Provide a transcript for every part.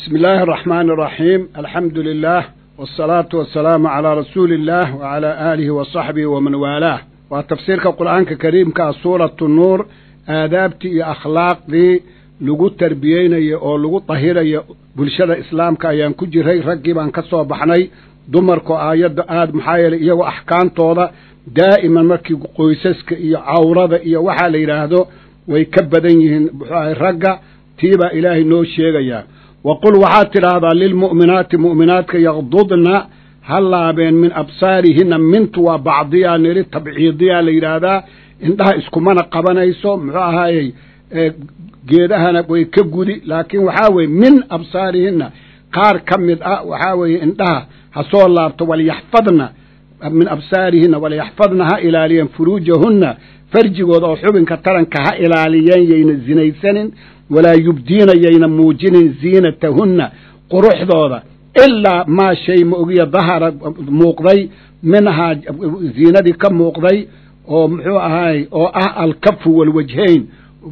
بسم الله الرحمن الرحيم الحمد لله والصلاة والسلام على رسول الله وعلى آله وصحبه ومن والاه وتفسيرك القرآن الكريم كسورة النور آدابتي يا أخلاقي lagu tarbiyeynayo oo lagu dahirayo bulshada islaamka ayaan ku jiray raggii baan ka soo baxnay dumarku aayadda aada maxaa yeelay iyagoo axkaamtooda daa'iman markii qoysaska iyo cawrada iyo waxaa la yidhaahdo way ka badan yihiin muxuu ahay ragga tiibaa ilaahay noo sheegayaa wa qul waxaad tidhaahdaa lilmu'minaati mu'minaadka yaqdudna ha laabeen min absaarihinna mintu waa bacdiyaa niri tabciidiyaa la yidhaahdaa indhaha iskumana qabanayso muxuu ahaayey geedahana way ka gudi laakiin waxaa weeye min absaarihinna qaar ka mid ah waxaa weeye indhaha ha soo laabto walyaxfadna min absaarihinna walyaxfadna ha ilaaliyeen furuujahunna farjigooda oo xubinka taranka ha ilaaliyeen yayna zinaysanin walaa yubdiina yayna muujinin ziinatahunna quruxdooda ilaa maa shay ma ogiya dahara muuqday minhaa ziinadii ka muuqday oo muxuu ahaay oo ah alkafu walwajhayn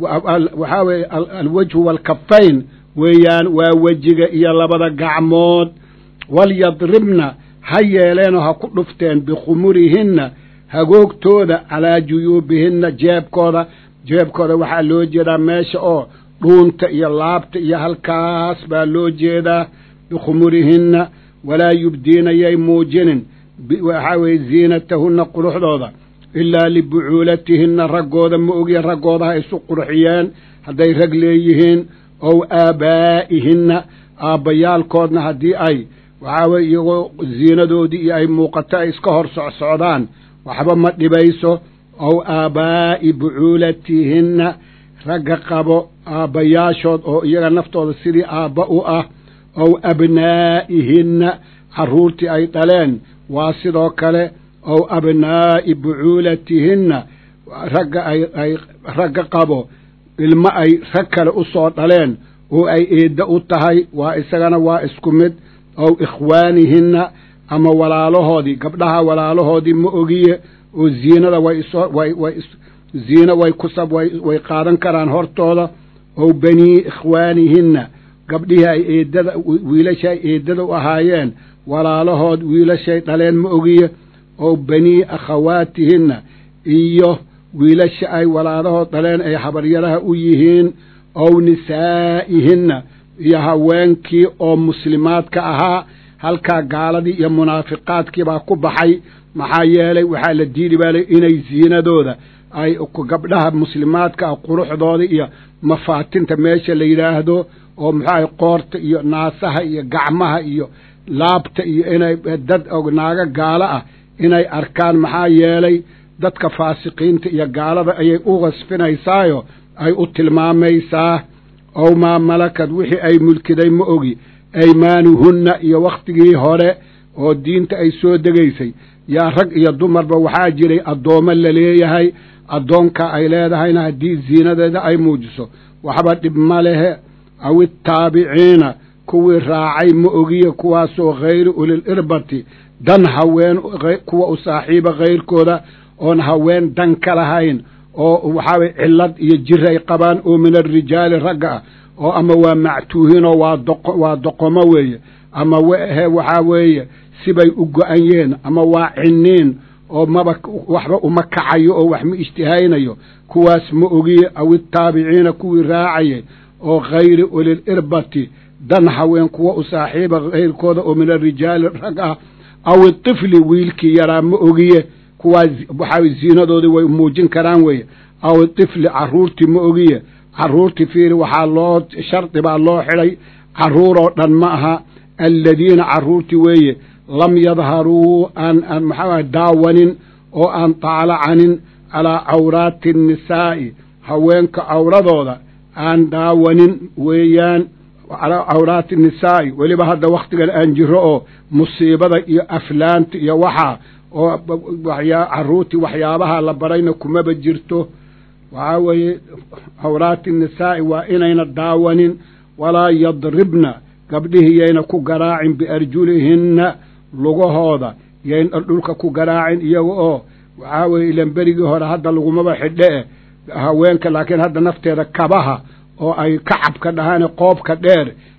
waxaa weeye alwajhu waalkafayn weeyaan waa wejiga iyo labada gacmood walyadribna ha yeeleenoo ha ku dhufteen bikhumurihinna hagoogtooda calaa juyuubihinna jeebkooda jeebkooda waxaa loo jeedaa meesha oo dhuunta iyo laabta iyo halkaas baa loo jeedaa bikhumurihinna walaa yubdiina yay muujinin waxaa weeye ziinatahunna quruxdooda ilaa libucuulatihinna raggooda ma ogiya raggooda ha isu qurxiyeen hadday rag leeyihiin ow aabaa'ihinna aabbayaalkoodna haddii ay waxaa weye iyagoo ziinadoodii iyo ay muuqato ay iska hor socsocdaan waxba ma dhibayso ow aabaa'i bucuulatihinna ragga qabo aabbayaashood oo iyaga naftooda sidii aabba u ah ow abnaa'ihinna carruurtii ay dhaleen waa sidoo kale ow abnaa'i bucuulatihinna ragga ay ay ragga qabo ilmo ay rag kale u soo dhaleen oo ay eedda u tahay waa isagana waa isku mid ow ikhwaanihinna ama walaalahoodii gabdhaha walaalahoodii ma ogiye oo ziinada way isoo way way ziino way kusab way way qaadan karaan hortooda ow banii ikhwaanihinna gabdhihii ay eeddada wiilasha ay eeddada u ahaayeen walaalahood wiilashay dhaleen ma ogiye oo banii akhawaatihinna iyo wiilasha ay walaalahood dhaleen ay habaryaraha u yihiin ow nisaa'ihinna iyo haweenkii oo muslimaadka ahaa halkaa gaaladii iyo munaafiqaadkii baa ku baxay maxaa yeelay waxaa la diidi baalay inay ziinadooda ay gabdhaha muslimaadka ah quruxdooda iyo mafaatinta meesha la yidhaahdo oo muxuahay qoorta iyo naasaha iyo gacmaha iyo laabta iyo inay dad naago gaalo ah inay arkaan maxaa yeelay dadka faasiqiinta iyo gaalada ayay u qasfinaysaayo ay u tilmaamaysaa ow maa malakad wixii ay mulkiday ma ogi aymaanuhunna iyo wakhtigii hore oo diinta ay soo degaysay yaa rag iyo dumarba waxaa jiray addoommo la leeyahay addoonka ay leedahayna haddii ziinadeeda ay muujiso waxba dhib ma lehe aw ittaabiciina kuwii raacay ma ogiye kuwaasoo khayri ulil irbati dan haween kuwa u saaxiiba khayrkooda oon haween dan ka lahayn oo waxaa weye cillad iyo jir ay qabaan oo min alrijaali ragga ah oo ama waa mactuuhinoo waa doqo waa doqomo weeye ama he waxaa weeye sibay u go-anyeen ama waa cinniin oo maba waxba uma kacayo oo wax ma ijtihaynayo kuwaas ma ogiye aw ittaabiciina kuwii raacayay oo khayri ulil irbati dan haween kuwa u saaxiiba khayrkooda oo min alrijaali rag ah aw itifli wiilkii yaraa ma ogiye kuwaas waxaa ziinadoodii way muujin karaan weeye aw itifli carruurtii ma ogiye carruurtii fiiri waxaa loo shardi baa loo xidhay carruuroo dhan ma aha alladiina carruurtii weeye lam yadharuu aan aan maxaa daawanin oo aan taalacanin calaa cawraati annisaa'i haweenka cawradooda aan daawanin weeyaan calaa cawraati nisaa'i weliba hadda wakhtigan aan jiro oo musiibada iyo aflaanta iyo waxaa oo waxyaa carruurtii waxyaabaha la barayna kumaba jirto waxaa weeye cawraati nisaa'i waa inayna daawanin walaa yadribna gabdhihii yayna ku garaacin biarjulihinna lugahooda yayna dhulka ku garaacin iyaga oo waxaa weeye ilan berigii hore hadda lagumaba xidhe e haweenka laakiin hadda nafteeda kabaha oo ay kacabka dhahaan qoobka dheer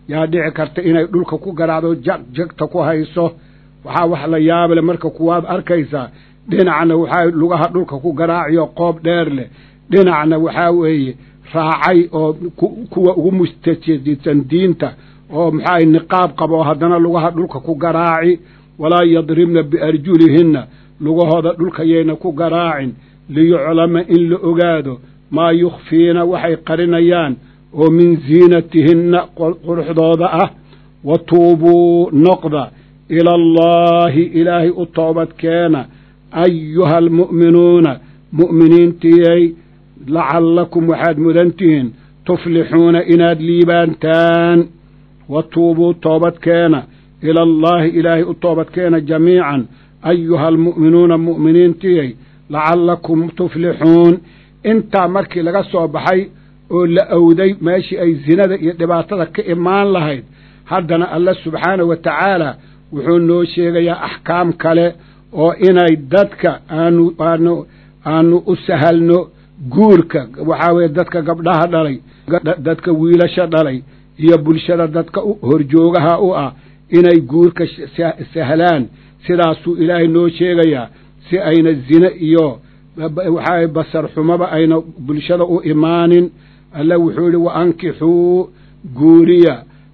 yaa dhici karta inay dhulka ku garaacdo jag jagta ku hayso waxaa wax la yaable marka kuwaad arkaysaa dhinacna waxaa lugaha dhulka ku garaaciyo qoob dheer leh dhinacna waxaa weeye raacay oo kuwa ugu mustajdisan diinta oo maxaa niqaab qabo haddana lugaha dhulka ku garaaci walaa yadribna biarjulihinna lugahooda dhulka yayna ku garaacin liyuclama in la ogaado maa yukhfiina waxay qarinayaan oo min ziinatihinna quruxdooda ah wa tuubuu noqda ila allaahi ilaahay u toobad keena ayuha almu'minuuna mu'miniintiyay lacallakum waxaad mudan tihiin tuflixuuna inaad liibaantaan wa tuubuu toobad keena ila allaahi ilaahay u toobad keena jamiican ayuha almu'minuuna mu'miniintiyay lacallakum tuflixuun intaa markii laga soo baxay oo la awday meeshii ay zinada iyo dhibaatada ka imaan lahayd haddana alla subxaanahu wa tacaala wuxuu noo sheegayaa axkaam kale oo inay dadka aanu aanu aanu u sahalno guurka waxaa weeye dadka gabdhaha dhalay dadka wiilasha dhalay iyo bulshada dadka horjoogaha u ah inay guurka sahlaan sidaasuu ilaahay noo sheegayaa si ayna zine iyo waxaa basar xumaba ayna bulshada u imaanin alla wuxuu yihi wa ankixuu guuriya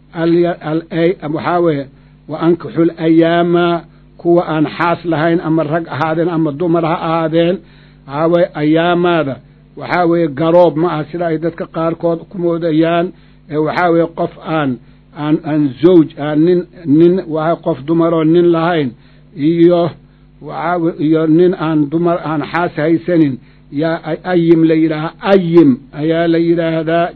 waxaa weeye wa ankixu layaama kuwa aan xaas lahayn ama rag ahaadeen ama dumar ha ahaadeen waxaa weye ayaamaada waxaa weeye garoob ma ah sida ay dadka qaarkood ku moodayaan ee waxaa weeye qof aan aan aan zawj aan nin nin waa qof dumaroo nin lahayn iyo waxaa iyo nin aan dumar aan xaas haysanin yaa ayim la yidhaahaa ayim ayaa la yidhaahdaa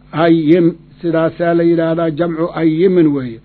ayim sidaasaa la yidhaahdaa jamcu ayimin weeye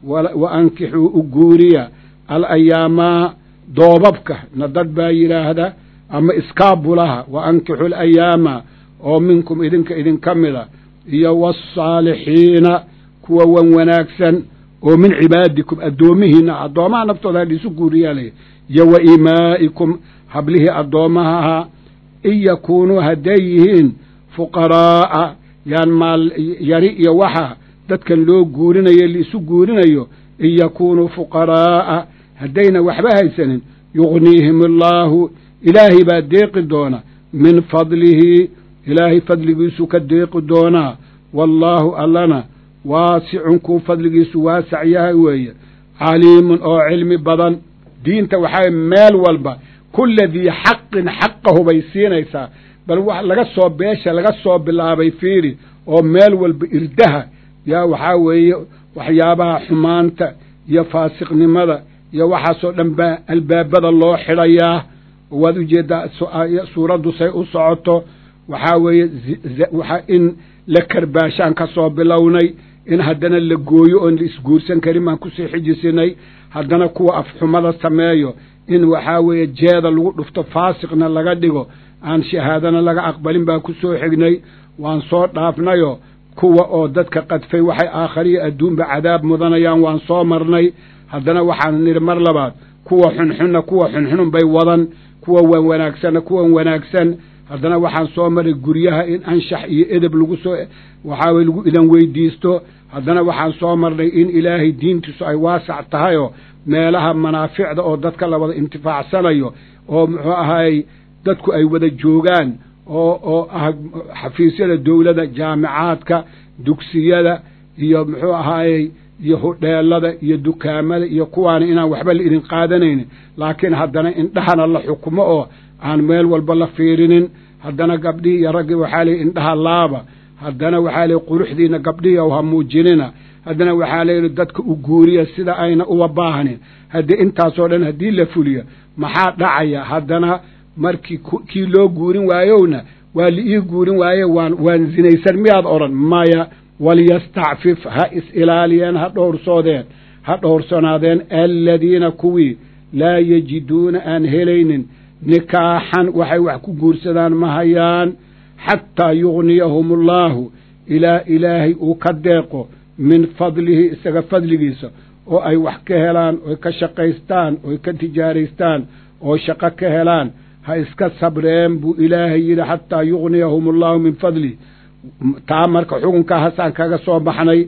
wa ankixuu u guuriya al ayaamaa doobabka na dad baa yidhaahda ama iskaabulaha wa ankixu alayaama oo minkum idinka idinka mida iyo waasaalixiina kuwa wan wanaagsan oo min cibaadikum addoomihiina addoomaha naftooda hadhiisu guuriyaalaya iyo wa imaa'ikum hablihii addoommaha ahaa in yakuunuu hadday yihiin fuqaraa'a yaan maal yari iyo waxa dadkan loo guurinayo laisu guurinayo in yakuunuu fuqaraa'a haddayna waxba haysanin yugniihim allaahu ilaahay baa deeqi doona min fadlihi ilaahay fadligiisu ka deeqi doonaa wallaahu allana waasicun kuu fadligiisu waasac yahay weeye caliimun oo cilmi badan diinta waxaa meel walba kulla dii xaqin xaqahu bay siinaysaa bal wax laga soo beesha laga soo bilaabay fiiri oo meel walba irdaha yaa waxaa weeye waxyaabaha xumaanta iyo faasiqnimada iyo waxaasoo dhan baa albaabada loo xidhayaa waad ujeeddaa suuraddu say u socoto waxaa weeye waxa in la karbaashaan ka soo bilownay in haddana la gooyo oon la isguursan karin baan kusii xijisinay haddana kuwa afxumada sameeyo in waxaa weeye jeeda lagu dhufto faasiqna laga dhigo aan shahaadana laga aqbalin baan ku soo xignay waan soo dhaafnayo kuwa oo dadka qadfay waxay aakhariyo adduunba cadaab mudanayaan waan soo marnay haddana waxaan nidhi mar labaad kuwa xunxunna kuwa xunxunun bay wadan kuwa wan wanaagsanna kuwan wanaagsan haddana waxaan soo maray guryaha in anshax iyo edeb lagu soo waxaa weye lagu idan weydiisto haddana waxaan soo marnay in ilaahay diintiisu ay waasac tahayoo meelaha manaaficda oo dadka la wada intifaacsanayo oo muxuu ahaayey dadku ay wada joogaan oo oo ah xafiisyada dowladda jaamicaadka dugsiyada iyo muxuu ahaayey iyo hudheelada iyo dukaamada iyo kuwaana inaan waxba la idin qaadanaynin laakiin haddana indhahana la xukumo oo aan meel walba la fiirinin haddana gabdhihii iyo raggii waxaa layihi indhaha laaba haddana waxaa layihi quruxdiina gabdhihii ow ha muujinina haddana waxaa layidhi dadka u guuriya sida ayna uba baahnin haddii intaasoo dhan haddii la fuliyo maxaa dhacaya haddana markii kii loo guurin waayowna waa la ii guurin waaye waan waan zinaysan miyaad odhan maya walyastacfif ha is-ilaaliyeen ha dhowrsoodeen ha dhowrsanaadeen aladiina kuwii laa yajiduuna aan helaynin nikaaxan waxay wax ku guursadaan ma hayaan xataa yugniyahum allaahu ilaa ilaahay uu ka deeqo min fadlihi isaga fadligiisa oo ay wax ka helaan oy ka shaqaystaan oy ka tijaaraystaan oo shaqo ka helaan ha iska sabreen buu ilaahay yidhi xataa yugniyahum allaahu min fadlihi taa marka xukunkaa hasaan kaga soo baxnay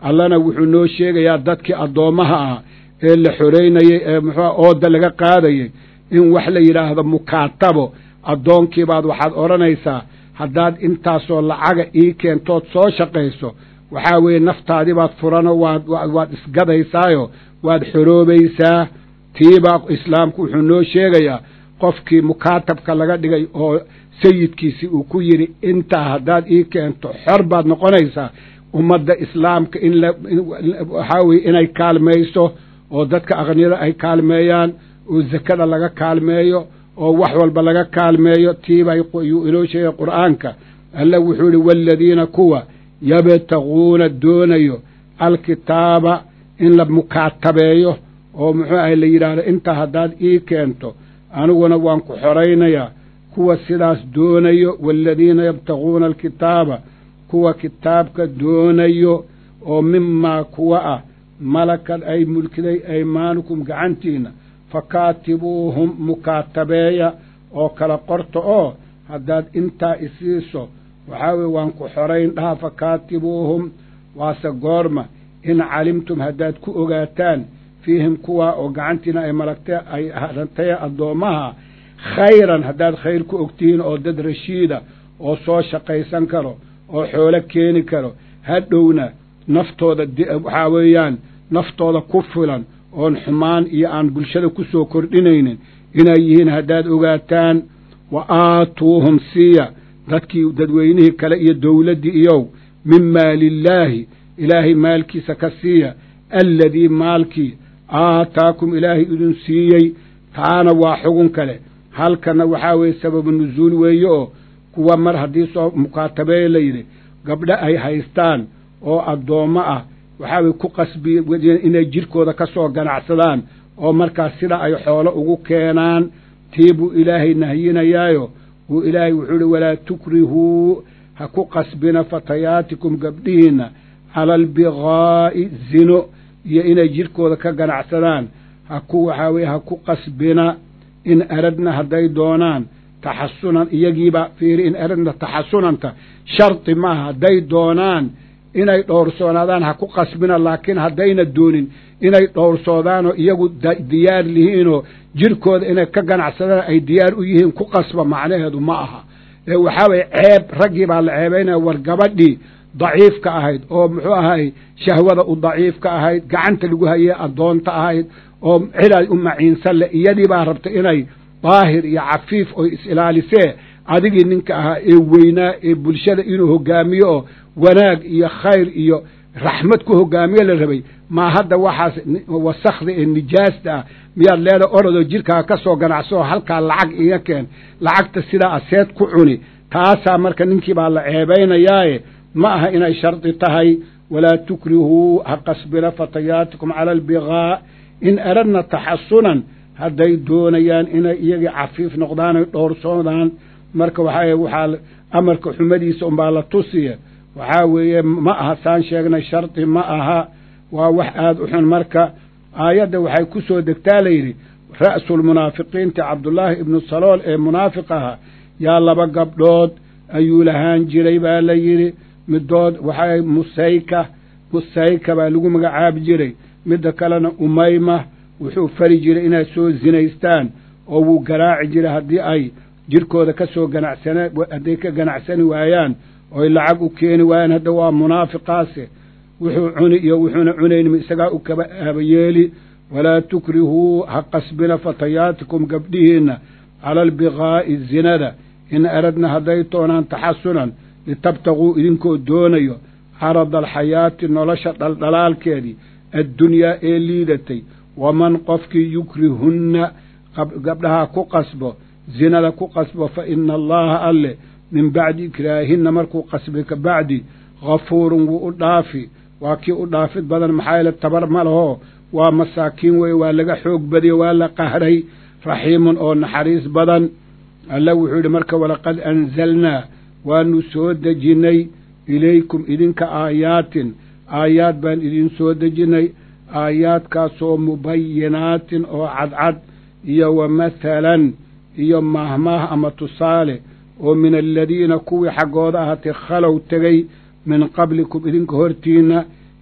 allana wuxuu noo sheegayaa dadkii addoommaha ah ee la xoreynayey ee muxuua ooda laga qaadayey in wax la yidhaahdo mukaatabo addoonkiibaad waxaad odhanaysaa haddaad intaasoo lacaga ii keentood soo shaqayso waxaa weeye naftaadibaad furano waad waad isgadaysaayo waad xoroobaysaa tiibaa islaamku wuxuu noo sheegayaa qofkii mukaatabka laga dhigay oo sayidkiisi uu ku yidhi intaa haddaad ii keento xor baad noqonaysaa ummadda islaamka in la waxaa weye inay kaalmayso oo dadka aqniyada ay kaalmeeyaan oo zakada laga kaalmeeyo oo wax walba laga kaalmeeyo tiibay yuu inoo sheegay qur'aanka alla wuxuu yihi waaladiina kuwa yabtaguuna doonayo alkitaaba in la mukaatabeeyo oo muxuu ahay la yidhaahdo intaa haddaad ii keento aniguna waan ku xoraynayaa kuwa sidaas doonayo waaladiina yabtaguuna alkitaaba kuwa kitaabka doonayo oo mimaa kuwa ah malakad ay mulkiday aymaanukum gacantiina fakaatibuuhum mukaatabeeya oo kala qorta oo haddaad intaa isiiso waxaa weye waan ku xorayn dhaha fakaatibuuhum waase goorma in calimtum haddaad ku ogaataan fiihim kuwaa oo gacantiina ay malagtee ay harantay addoommaha khayran haddaad khayr ku ogtihiin oo dad rashiida oo soo shaqaysan karo oo xoolo keeni karo hadhowna naftooda waxaa weeyaan naftooda ku filan oon xumaan iyo aan bulshada ku soo kordhinaynin inay yihiin haddaad ogaataan wa aatuuhum siiya dadkii dadweynihii kale iyo dowladdii iyow min maalillaahi ilaahay maalkiisa ka siiya alladii maalkii aataakum ilaahay idin siiyey taana waa xugun kale halkana waxaa weeye sababu nusuul weeye oo kuwa mar haddii soo mukaatabeeye la yidhi gabdho ay haystaan oo addoommo ah waxaa weye ku qasbi inay jidhkooda ka soo ganacsadaan oo markaas sida ay xoolo ugu keenaan tii buu ilaahay nahyinayaayo uu ilaahay wuxuu ihi walaa tukrihuu ha ku qasbina fatayaatikum gabdhihiinna cala albigaa'i zino iyo inay jidhkooda ka ganacsadaan ha ku waxaa weye ha ku qasbina in aradna hadday doonaan taxasunan iyagiiba fiiri in aradna taxasunanta shardi maaha hadday doonaan inay dhowrsoonaadaan ha ku qasbina laakiin haddayna doonin inay dhowrsoodaanoo iyagu diyaar lihiinoo jidhkooda inay ka ganacsadaan ay diyaar u yihiin ku qasba macnaheedu ma aha ee waxaa weye ceeb raggii baa la ceebaynaya war gabadhii daciifka ahayd oo muxuu ahay shahwada u daciifka ahayd gacanta lagu hayey addoonta ahayd oo ciday u maciinsan leh iyadii baa rabta inay daahir iyo cafiif oo is-ilaalisee adigii ninka ahaa ee weynaa ee bulshada inuu hogaamiyo oo wanaag iyo khayr iyo raxmad ku hogaamiyo la rabay maa hadda waxaas wasakda ee nijaasta ah miyaad leeda orodoo jidhkaa ka soo ganacso oo halkaa lacag iga keen lacagta sidaa aseed ku cuni taasaa marka ninkii baa la ceebaynayaaye ma aha inay shardi tahay walaa tukrihuu ha qasbina fatayaatikum cala albigaa in aradna taxasunan hadday doonayaan inay iyagii cafiif noqdaan ay dhowrsoodaan marka waxaa waxaa amarka xumadiisa unbaa la tusiya waxaa weeye ma aha saan sheegnay shardi ma aha waa wax aada u xun marka aayadda waxay ku soo degtaa layidhi ra'sulmunaafiqiinti cabdullaahi ibnu salool ee munaafiq aha yaa laba gabdhood ayuu lahaan jiray baa la yidhi midood waxaa musayka musayka baa lagu magacaabi jiray midda kalena umayma wuxuu fari jiray inay soo zinaystaan oo wuu garaaci jiray haddii ay jidhkooda ka soo ganacsana hadday ka ganacsani waayaan oy lacag u keeni waayaan hadda waa munaafiqaase wuxuu cuni iyo wuxuuna cunaynma isagaa u kaba aabayeeli walaa tukrihuu ha qasbina fatayaatikum gabdhihiinna cala albigaa'i zinada in aradna hadday toonaan taxasunan litabtaguu idinkoo doonayo carada alxayaati nolosha dhaldhalaalkeedii addunyaa ee liidatay waman qofkii yukrihunna gabdhaha ku qasbo zinada ku qasbo fa ina allaha alle min bacdi ikraahinna markuu qasbay ka bacdi hafuurun wuu u dhaafi waa kii u dhaafid badan maxaa yeele tabar ma lahoo waa masaakiin weye waa laga xoog badiyo waa la qahray raxiimun oo naxariis badan alla wuxuu yidhi marka walaqad anzalnaa waanu soo dejinnay ilaykum idinka aayaatin aayaad baan idin soo dejinnay aayaadkaasoo mubayinaatin oo cadcad iyo wa mathalan iyo maahmaah ama tusaale oo min aladiina kuwii xaggooda ahaatay khalow tegey min qablikum idinka hortiinna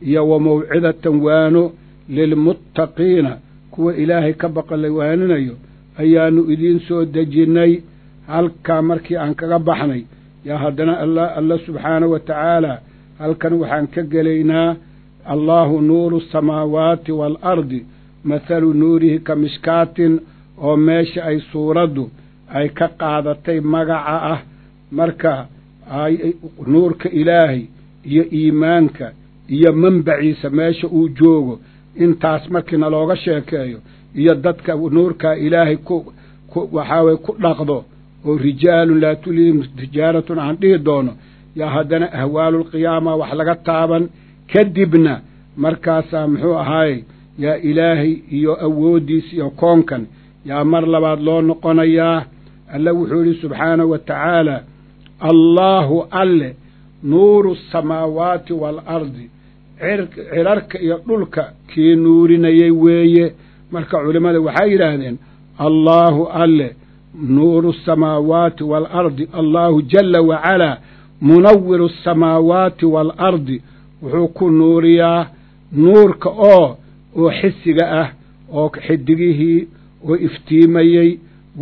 iyo wa mawcidatan waano lilmuttaqiina kuwa ilaahay ka baqa la waaninayo ayaannu idiin soo dejinnay halkaa markii aan kaga baxnay yaa haddana alla alla subxaana wa tacaala halkan waxaan ka gelaynaa allaahu nuuru asamaawaati waalardi mathalu nuurihi ka mishkaatin oo meesha ay suuraddu ay ka qaadatay magaca ah marka nuurka ilaahay iyo iimaanka iyo manbaciisa meesha uu joogo intaas markiina looga sheekeeyo iyo dadka nuurkaa ilaahay ku ku waxaa weye ku dhaqdo oo rijaalun laa tulihim tijaaratun aan dhihi doono yaa haddana ahwaalulqiyaama wax laga taaban kadibna markaasaa muxuu ahaaye yaa ilaahay iyo awooddiis iyo koonkan yaa mar labaad loo noqonayaa alle wuxuu yidhi subxaanahu wa tacaala allaahu alle nuuru asamaawaati waalardi cirarka iyo dhulka kii nuurinayay weeye marka culimmada waxay yidhaahdeen allaahu alle nuuru asamaawaati waalardi allaahu jalla wacalaa munawiru asamaawaati waalardi wuxuu ku nuuriyaa nuurka oo oo xisiga ah oo xidigihii oo iftiimayey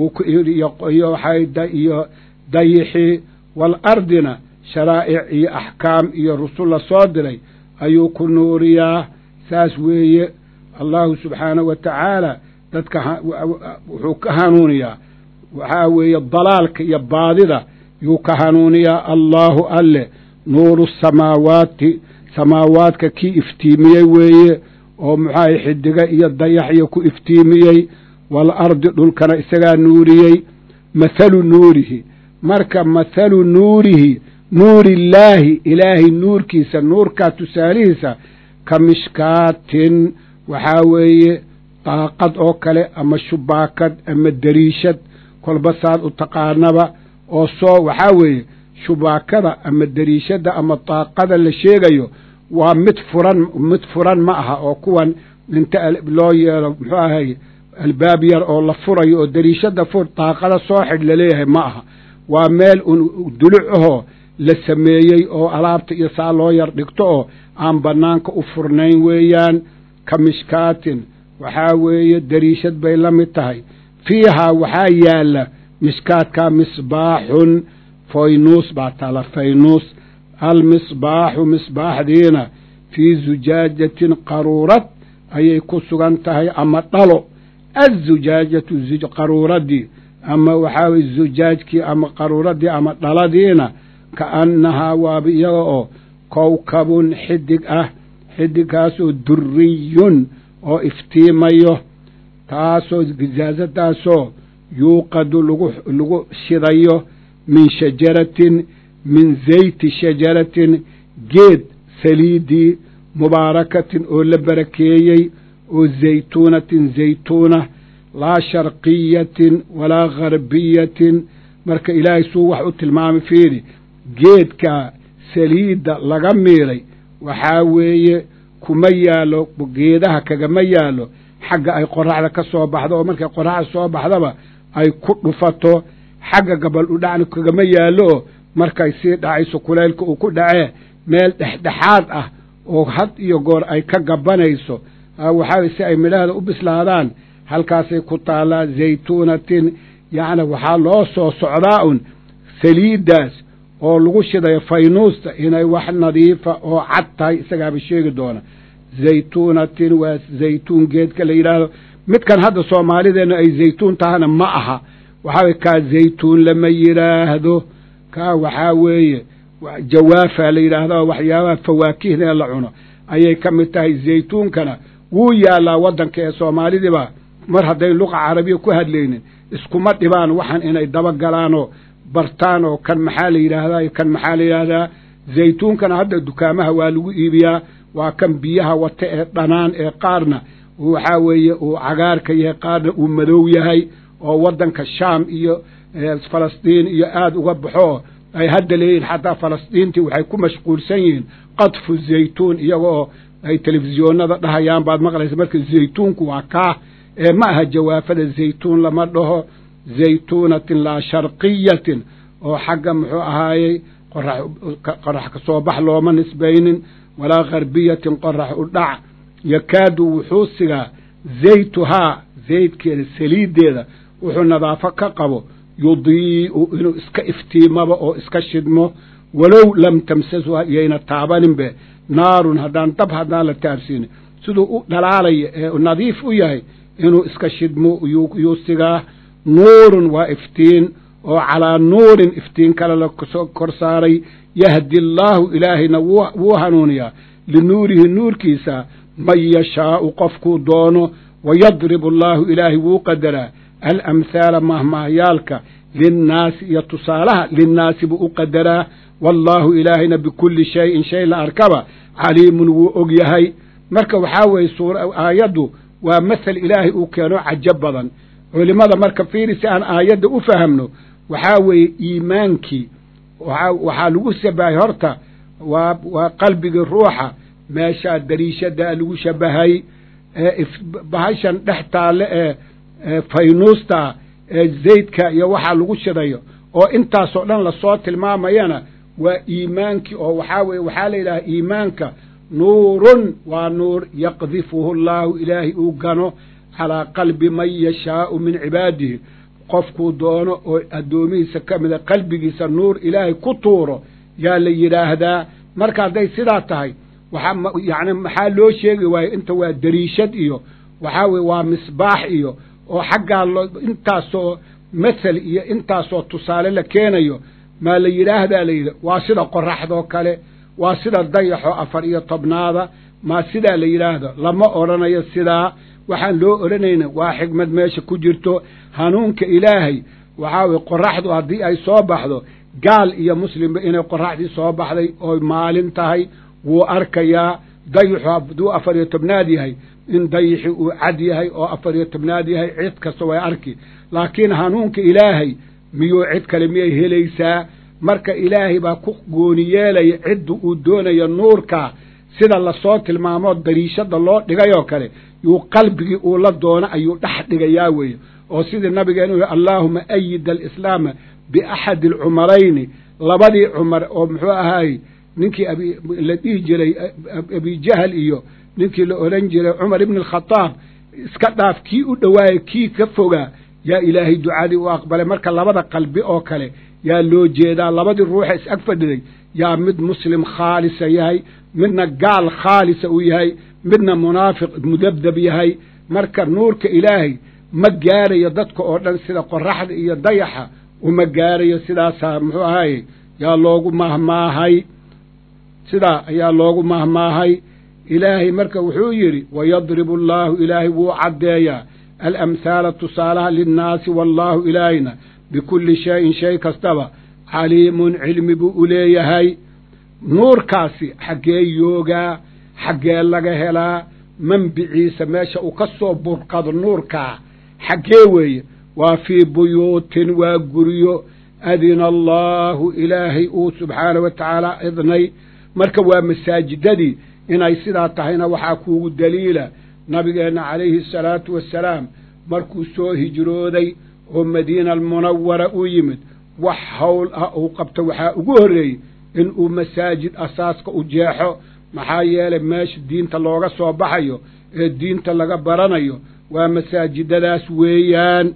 iyo dayixii waalardina sharaa'ic iyo axkaam iyo rusul la soo diray ayuu ku nuuriyaa saas weeye allahu subxaanahu wa tacaala dadka wuxuu ka hanuuniyaa waxaa weeye dalaalka iyo baadida yuu ka hanuuniyaa allaahu alle nuuru samaawaati samaawaadka kii iftiimiyey weeye oo muxuahay xidiga iyo dayaxyo ku iftiimiyey waalardi dhulkana isagaa nuuriyey mathalu nuurihi marka mathalu nuurihi nuurillaahi ilaahay nuurkiisa nuurkaa tusaalihiisa ka mishkaatin waxaa weeye daaqad oo kale ama shubaakad ama dariishad kolba saad u taqaanaba oo soo waxaa weeye shubaakada ama dariishadda ama daaqada la sheegayo waa mid furan mid furan ma aha oo kuwan inta loo yeelo muxuu ahay albaab yar oo la furayo oo dariishadda fur daaqada soo xidh laleeyahay ma aha waa meel un duluc ahoo la sameeyey oo alaabta iyo saa loo yar dhigto oo aan bannaanka u furnayn weeyaan ka mishkaatin waxaa weeye dariishad bay la mid tahay fiihaa waxaa yaalla mishkaadkaa misbaaxun faynuus baa taala faynuus almisbaaxu misbaaxdiina fii zujaajatin qaruurad ayay ku sugan tahay ama dhalo azujaajatu qaruuraddii ama waxaa weye zujaajkii ama qaruuraddii ama dhaladiina ka annahaa waaba iyaga oo kowkabun xidig ah xidigkaasoo duriyun oo iftiimayo taasoo gizaasadaasoo yuuqadu lagu lagu shidayo min shajaratin min zayti shajaratin geed saliidii mubaarakatin oo la barakeeyey oo zaytuunatin zaytuuna laa sharqiyatin walaa gharbiyatin marka ilaahay suu wax u tilmaamay fiiri geedka saliidda laga miiray waxaa weeye kuma yaallo geedaha kagama yaallo xagga ay qoraxda ka soo baxdo oo markay qoraxda soo baxdaba ay ku dhufato xagga gabal udhacna kagama yaallo oo markay sii dhacayso kulaylka uu ku dhacee meel dhexdhexaad ah oo had iyo goor ay ka gabanayso waxaa si ay midhahda u bislaadaan halkaasay ku taallaa zaytuunatin yacni waxaa loo soo socdaa un saliiddaas oo lagu shidayo faynuusta inay wax nadiifa oo cad tahay isagaaba sheegi doona zaytuunatin waa zaytuun geedka la yidhaahdo midkan hadda soomaalideenna ay zaytuun tahana ma aha waxaa weye kaa zaytuun lama yidhaahdo kaa waxaa weeye jawaafa la yidhaahdo waxyaabaha fawaakihda ee la cuno ayay ka mid tahay zaytuunkana wuu yaallaa waddanka ee soomaalidiiba mar hadday luqa carabiya ku hadlaynin iskuma dhibaan waxan inay dabagalaanoo bartaan oo kan maxaa la yidhaahdaa kan maxaa la yidhaahdaa zaytuunkana hadda dukaamaha waa lagu iibiyaa waa kan biyaha wata ee dhanaan ee qaarna waxaa weeye uu cagaarka yahay qaarna uu madow yahay oo waddanka shaam iyo falastiin iyo aada uga baxo ay hadda leeyihin xataa falastiintii waxay ku mashquulsan yihiin qadfu zaytuun iyaga oo ay telefisyoonada dhahayaan baad maqlaysa marka zaytuunku waa kaa ee ma aha jawaafada zaytuun lama dhaho zaytuunatin laa sharqiyatin oo xagga muxuu ahaayey qorax ka soo bax looma nisbaynin walaa karbiyatin qorax u dhac yakaadu wuxuu sigaa zaytuhaa zaydkeeda saliiddeeda wuxuu nadaafo ka qabo yudii'u inuu iska iftiimaba oo iska shidmo walow lam tamsashu yayna taabaninbe naarun haddaan dab haddaan la taabsiinin siduu u dhalaalaya ee nadiif u yahay inuu iska shidmo yuu sigaa nuurun waa iftiin oo calaa nuurin iftiin kale la kor saaray yahdi allaahu ilaahayna wuu hanuuniyaa linuurihi nuurkiisa man yashaa'u qofkuu doono wayadribu allaahu ilaahay wuu qadaraa alamhaala mahmaahyaalka linnaasi iyo tusaalaha linnaasi buu u qadaraa wallaahu ilaahayna bikulli shayin shay la arkaba caliimun wuu og yahay marka waxaa weeye aayaddu waa masel ilaahay uu keeno cajo badan culimmada marka fiiri si aan aayadda u fahamno waxaa weeye iimaankii waxaa lagu shabahay horta waa waa qalbigii ruuxa meeshaa dariishadaa lagu shabahay ee bahashan dhex taalle ee faynuusta ee zaydka iyo waxaa lagu shidayo oo intaasoo dhan lasoo tilmaamayana waa iimaankii oo waxaa weye waxaa la yidhaha iimaanka nuurun waa nuur yaqdifuhu allaahu ilaahay uu gano calaa qalbi man yashaa'u min cibaadihi qofkuu doono oo addoomihiisa ka mida qalbigiisa nuur ilaahay ku tuuro yaa la yidhaahdaa marka hadday sidaa tahay waxaa yacni maxaa loo sheegi waayo inta waa dariishad iyo waxaa weye waa misbaax iyo oo xaggaa loo intaasoo masel iyo intaasoo tusaale la keenayo maa la yidhaahdaa la yidhi waa sida qoraxdoo kale waa sida dayaxoo afar iyo tobnaada maa sidaa la yidhaahdo lama odhanayo sidaa waxaan loo odhanayna waa xigmad meesha ku jirto hanuunka ilaahay waxaa weye qoraxdu haddii ay soo baxdo gaal iyo muslimba inay qoraxdii soo baxday ooy maalin tahay wuu arkayaa dayaxu hadduu afar iyo tobnaad yahay in dayixi uu cad yahay oo afar iyo tobnaad yahay cid kasta way arki laakiin hanuunka ilaahay miyuu cid kale miyay helaysaa marka ilaahay baa ku gooni yeelaya cidda uu doonayo nuurkaa sida lasoo tilmaamoo dariishada loo dhigayoo kale yuu qalbigii uu la doono ayuu dhex dhigayaa weeye oo sidii nabigeenu yihi allaahuma ayida alislaama biaxadi alcumarayni labadii cumar oo muxuu ahaay ninkii la dhihi jiray abijahal iyo ninkii la odhan jiray cumar ibni alkhadaab iska dhaaf kii u dhowaayay kii ka fogaa yaa ilaahay ducadii u aqbalay marka labada qalbi oo kale yaa loo jeedaa labadii ruuxa is ag fadhiday yaa mid muslim khaalisa yahay midna gaal khaalisa uu yahay midna munaafiq mudabdab yahay marka nuurka ilaahay ma gaarayo dadka oo dhan sida qoraxda iyo dayaxa uma gaarayo sidaasaa muxuu ahaye yaa loogu mahmaahay sidaa ayaa loogu mahmaahay ilaahay marka wuxuu yidhi wayadribu allaahu ilaahay wuu caddeeyaa alamhaala tusaalaha linnaasi wallaahu ilaahayna bikulli shayin shay kastaba caliimun cilmi buu u leeyahay nuurkaasi xaggee yoogaa xaggee laga helaa manbiciisa meesha uu ka soo burqado nuurkaa xaggee weeye waa fii buyuutin waa guryo adina allaahu ilaahay uu subxaanah wa tacaala idnay marka waa masaajidadii inay sidaa tahayna waxaa kuugu daliila nabigeenna calayhi asalaatu wassalaam markuu soo hijrooday oo madiina almunawara u yimid wax hawl ah uu qabto waxaa ugu horreeyey inuu masaajid asaaska u jeexo maxaa yeelay meesha diinta looga soo baxayo ee diinta laga baranayo waa masaajidadaas weeyaan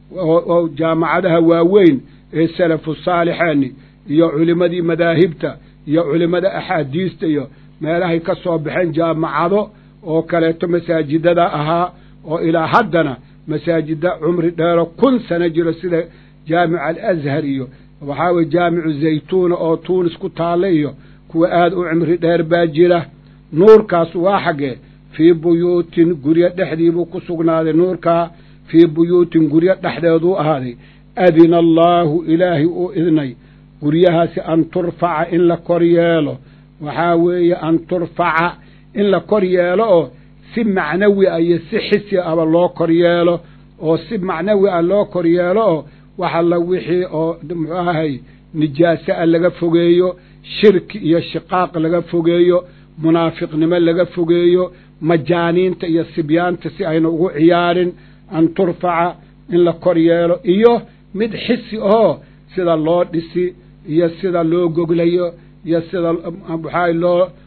oo jaamacadaha waaweyn ee salafu saalixeeni iyo culimmadii madaahibta iyo culimmada axaadiista iyo meelahay ka soo baxeen jaamacado oo kaleeto masaajidada ahaa oo ilaa haddana masaajida cumri dheero kun sano jiro sida jaamic alashar iyo waxaa weye jaamicu zaytuuna oo tuunis ku taalla iyo kuwa aada u cimri dheer baa jira nuurkaas waa xaggee fii buyuutin guryo dhexdii buu ku sugnaaday nuurkaa fii buyuutin guryo dhexdeeduu ahaaday adina allaahu ilaahay uu idnay guryahaasi an turfaca in la kor yeelo waxaa weeye an turfaca in la kor yeelo oo si macnawi ah iyo si xisi aba loo kor yeelo oo si macnawi ah loo kor yeelo oo wax alla wixii oo muxuu ahay nijaase a laga fogeeyo shirki iyo shiqaaq laga fogeeyo munaafiqnimo laga fogeeyo majaaniinta iyo sibyaanta si ayna ugu ciyaarin an turfaca in la kor yeelo iyo mid xisi oo sida loo dhisi iyo sida loo goglayo iyo sida waxaa loo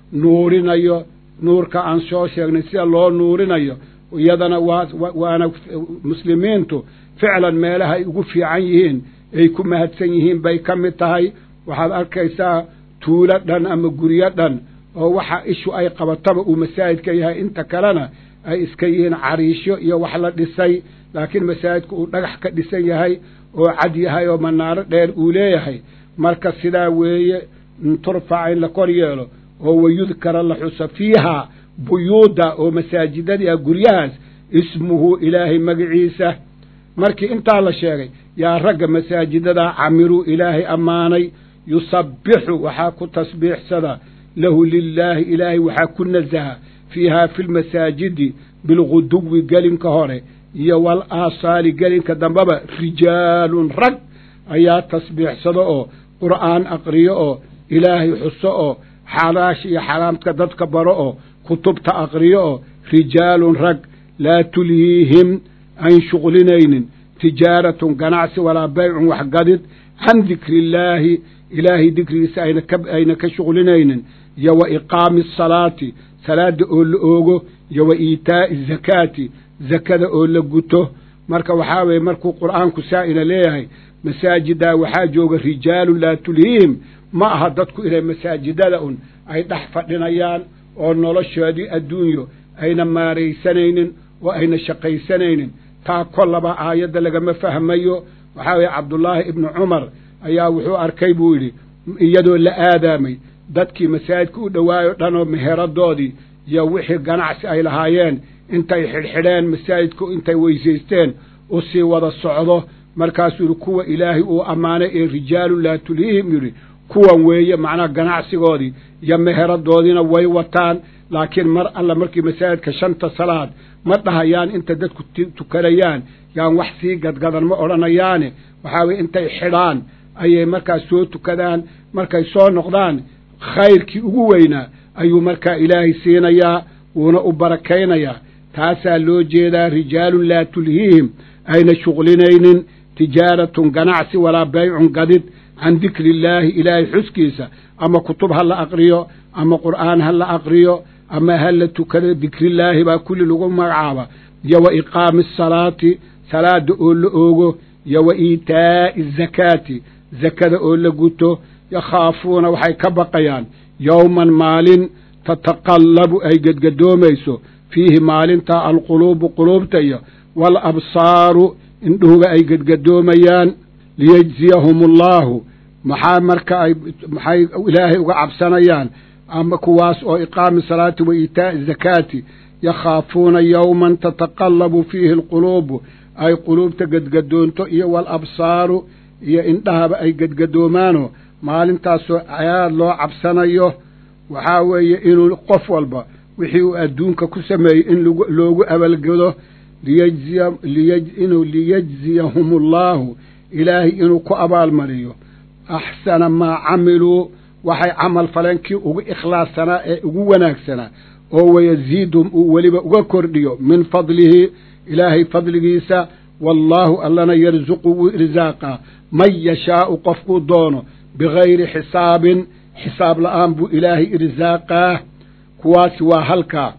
nuurinayo nuurka aan soo sheegnay sida loo nuurinayo iyadana waa waana muslimiintu ficlan meelaha ay ugu fiican yihiin ay ku mahadsan yihiin bay ka mid tahay waxaad arkaysaa tuulo dhan ama guryo dhan oo waxa ishu ay qabataba uu masaajidka yahay inta kalena ay iska yihiin cariisho iyo wax la dhisay laakiin masaajidku uu dhagax ka dhisan yahay oo cad yahay oo manaaro dheer uu leeyahay marka sidaa weeye turfaca in la kor yeelo oo wayudkara la xuso fiiha buyuuda oo masaajidadii ah guryahaas ismuhu ilaahay magaciisa markii intaa la sheegay yaa ragga masaajidadaa camiruu ilaahay ammaanay yusabbixu waxaa ku tasbiixsada lahu lilaahi ilaahay waxaa ku nasaha fiihaa fi lmasaajidi bilguduwi gelinka hore iyo wal aasaali gelinka dambeba rijaalun rag ayaa tasbiixsado oo qur'aan aqriyo oo ilaahay xuso oo xalaash iyo xaraamka dadka baro oo kutubta aqriyo oo rijaalun rag laa tulhiihim ayn shuqlinaynin tijaaratun ganacsi walaa baycun waxgadid can dikri illaahi ilaahay dikrigiisa ayna ka shuqlinaynin iyo wa iqaami asalaati salaada oo la oogo iyo wa iitaa'i azakaati zakada oo la guto marka waxaa weeye markuu qur'aanku saa-ina leeyahay masaajidaa waxaa jooga rijaalun laa tulhiihim ma aha dadku inay masaajidada un ay dhex fadhinayaan oo noloshoodii adduunyo ayna maaraysanaynin oo ayna shaqaysanaynin taa kollaba aayadda lagama fahmayo waxaa weeye cabdullaahi ibnu cumar ayaa wuxuu arkay buu yidhi iyadoo la aadaamay dadkii masaajidka u dhowaayo dhanoo meheradoodii iyo wixii ganacsi ay lahaayeen intay xidhxidheen masaajidku intay weysaysteen u sii wada socdo markaasuu yidhi kuwa ilaahay uu ammaanay ee rijaalun laa tulhiihim yidhi kuwan weeye macnaha ganacsigoodii iyo meheradoodiina way wataan laakiin mar alla markii masaajidka shanta salaad ma dhahayaan inta dadku tukanayaan yaan wax sii gadgadan ma odhanayaane waxaa weye intay xidhaan ayay markaas soo tukadaan markay soo noqdaan khayrkii ugu weynaa ayuu markaa ilaahay siinayaa wuuna u barakaynayaa taasaa loo jeedaa rijaalun laa tulhiihim ayna shuqlinaynin tijaaratun ganacsi walaa baycun gadid can dikri illaahi ilaahay xuskiisa ama kutub ha la aqriyo ama qur'aan ha la aqriyo ama ha la tukado dikrillaahi baa kulli lagu magacaaba iyo wa iqaami asalaati salaada oo la oogo iyo wa iitaa'i azakaati zakada oo la guto yakhaafuuna waxay ka baqayaan yowman maalin tataqallabu ay gedgadoomayso fiihi maalintaa alquluubu quluubta iyo wal absaaru indhuhuga ay gedgadoomayaan liyejziyahum allaahu maxaa marka ay maxay ilaahay uga cabsanayaan ama kuwaas oo iqaami salaati wa iitaa'i zakaati yakhaafuuna yowman tataqallabu fiihi alquluubu ay quluubta gedgadoonto iyo wal absaaru iyo indhahaba ay gedgadoomaano maalintaasoo aad loo cabsanayo waxaa weeye inuu qof walba wixii uu adduunka ku sameeyey in loogu abalgado liyajziya inuu liyajziyahum allaahu ilaahay inuu ku abaalmariyo axsana maa camiluu waxay camal faleen kii ugu ikhlaassanaa ee ugu wanaagsanaa oo wayaziidhum uu weliba uga kordhiyo min fadlihi ilaahay fadligiisa wallaahu allana yarsuqu wuu irsaaqaa man yashaa'u qofkuu doono bigayri xisaabin xisaab la'aan buu ilaahay irsaaqaa kuwaasi waa halkaa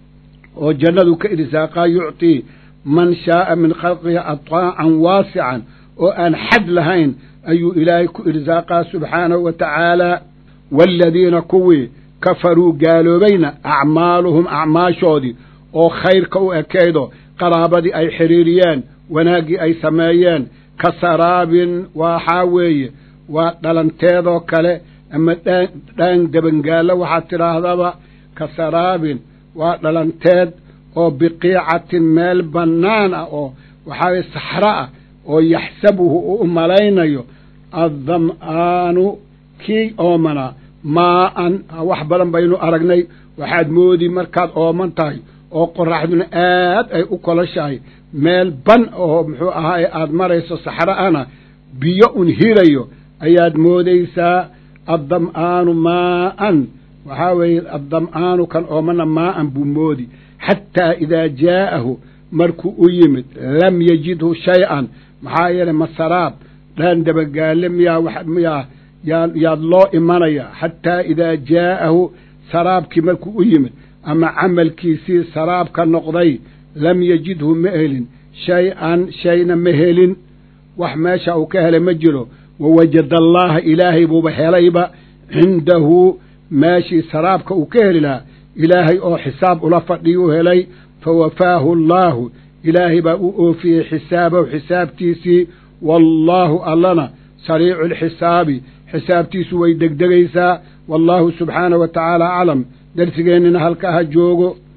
oo jannadu ka irsaaqaa yucطii man shaa'a min khalqihi ataacan waasican oo aan xad lahayn ayuu ilaahay ku irsaaqaa subxaanahu wa tacaala waaladiina kuwii kafaruu gaaloobayna acmaaluhum acmaashoodii oo khayrka u ekaydo qaraabadii ay xidhiiriyeen wanaaggii ay sameeyeen ka saraabin waxaa weeye waa dhalanteedoo kale ama dhaan dhaan debangaallo waxaad tidhaahdaba ka saraabin waa dhalanteed oo biqiicatin meel bannaan ah oo waxaa weye saxro ah oo yaxsabuhu uu u malaynayo addam'aanu kii oomanaa maa'an wax badan baynu aragnay waxaad moodi markaad ooman tahay oo qoraxduna aad ay u koloshahay meel ban oo muxuu ahaaye aad marayso saxro ana biyo un hirayo ayaad moodaysaa addam'aanu maa'an waxaa weeye addam'aanu kan oomana maa'an buu moodi xataa idaa jaa'ahu markuu u yimid lam yajidhu shay-an maxaa yeelay masaraab dhaan dabagaale miyaa miyaa yaa yaad loo imanaya xataa idaa jaa'ahu saraabkii markuu u yimid ama camalkiisii saraab ka noqday lam yajidhu ma helin shay-an shayna ma helin wax meesha uu ka helay ma jiro wawajada allaaha ilaahay buuba helayba cindahu meeshii saraabka uu ka heli lahaa ilaahay oo xisaab ula fadhiyuu helay fawafaahu allaahu ilaahay baa u oofiyey xisaabahu xisaabtiisii wallaahu allana sariicu alxisaabi xisaabtiisu way degdegaysaa wallaahu subxaanahu wa tacaala aclam darsigeennina halka ha joogo